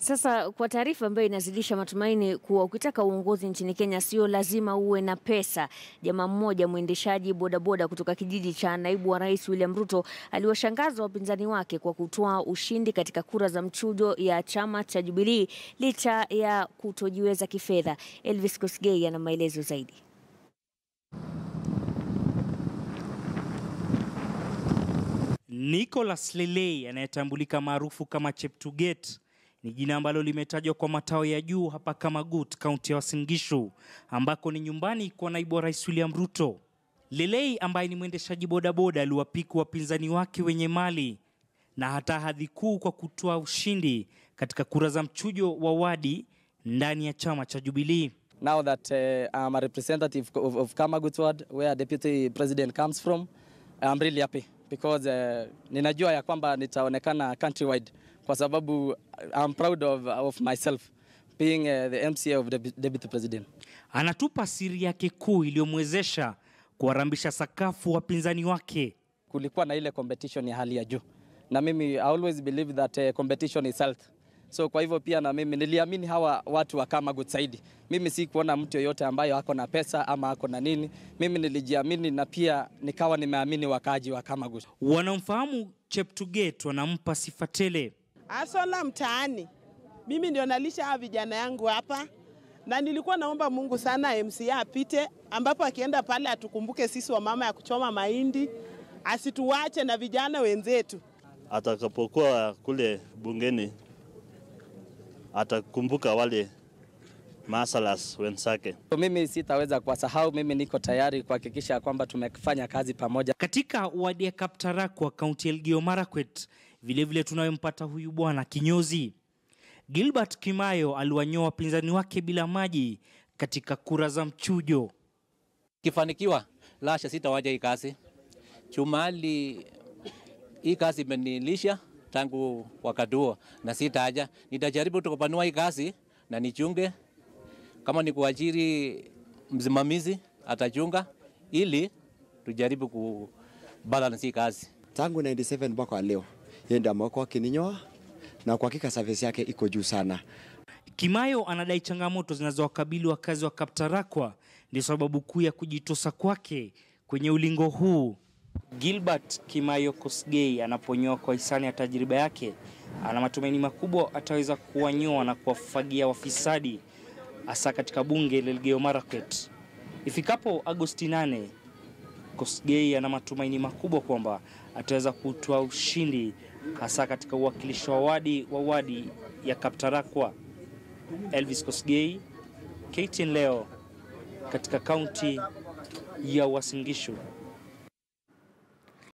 Sasa kwa taarifa ambayo inazidisha matumaini kuwa ukitaka uongozi nchini Kenya sio lazima uwe na pesa. Jamaa mmoja mwendeshaji bodaboda kutoka kijiji cha naibu wa rais William Ruto aliwashangaza wapinzani wake kwa kutoa ushindi katika kura za mchujo ya chama cha Jubilee licha ya kutojiweza kifedha. Elvis Kosgei ana maelezo zaidi. Nicholas Lelei anayetambulika maarufu kama Cheptuget ni jina ambalo limetajwa kwa matao ya juu hapa Kamagut, kaunti ya Uasin Gishu, ambako ni nyumbani kwa naibu wa rais William Ruto. Lelei ambaye ni mwendeshaji bodaboda aliwapiku wapinzani wake wenye mali na hata hadhi kuu kwa kutoa ushindi katika kura za mchujo wa wadi ndani ya chama cha Jubilee. Now that uh, I'm a representative of, of Kamagut ward where deputy president comes from, I'm really happy because uh, ninajua ya kwamba nitaonekana countrywide kwa sababu I'm proud of, of myself being uh, the MCA of the deputy president. Anatupa siri yake kuu iliyomwezesha kuwarambisha sakafu wapinzani wake. Kulikuwa na ile competition ya hali ya juu, na mimi I always believe that uh, competition is health. So kwa hivyo pia na mimi niliamini hawa watu wa Kamagut zaidi. Mimi si kuona mtu yoyote ambayo ako na pesa ama ako na nini. Mimi nilijiamini na pia nikawa nimeamini wakaaji wa Kamagut. Wanaomfahamu Cheptuget wanampa sifa tele. Asola mtaani, mimi ndio nalisha hawa vijana yangu hapa, na nilikuwa naomba Mungu sana MCA apite, ambapo akienda pale atukumbuke sisi wa mama ya kuchoma mahindi, asituwache na vijana wenzetu. Atakapokuwa kule bungeni atakumbuka wale masalas wenzake. So mimi sitaweza kuwasahau, mimi niko tayari kuhakikisha kwamba tumefanya kazi pamoja. Katika wadi ya Kaptarakwa, kaunti ya Elgeyo Marakwet, vilevile tunayempata huyu bwana kinyozi Gilbert Kimayo aliwanyoa wapinzani wake bila maji katika kura za mchujo. Kifanikiwa lasha, sitawaja hii kazi chumali. Hii kazi imenilisha tangu wakati huo, na sitaja. Nitajaribu tukupanua hii kazi na nichunge, kama ni kuajiri msimamizi atachunga, ili tujaribu kubalance hii kazi. Tangu 97 mpaka leo yeye ndiye amekuwa akininyoa na kwa hakika service yake iko juu sana. Kimayo anadai changamoto zinazowakabili wakazi wa Kaptarakwa ndio sababu kuu ya kujitosa kwake kwenye ulingo huu. Gilbert Kimayo Kosgei anaponyoa kwa hisani ya tajriba yake, ana matumaini makubwa ataweza kuwanyoa na kuwafagia wafisadi hasa katika bunge la Elgeyo Marakwet. Ifikapo Agosti 8, Kosgei ana matumaini makubwa kwamba ataweza kutoa ushindi hasa katika uwakilishi wa wadi wa wadi ya Kaptarakwa. Elvis Kosgei, KTN leo katika kaunti ya Uasin Gishu.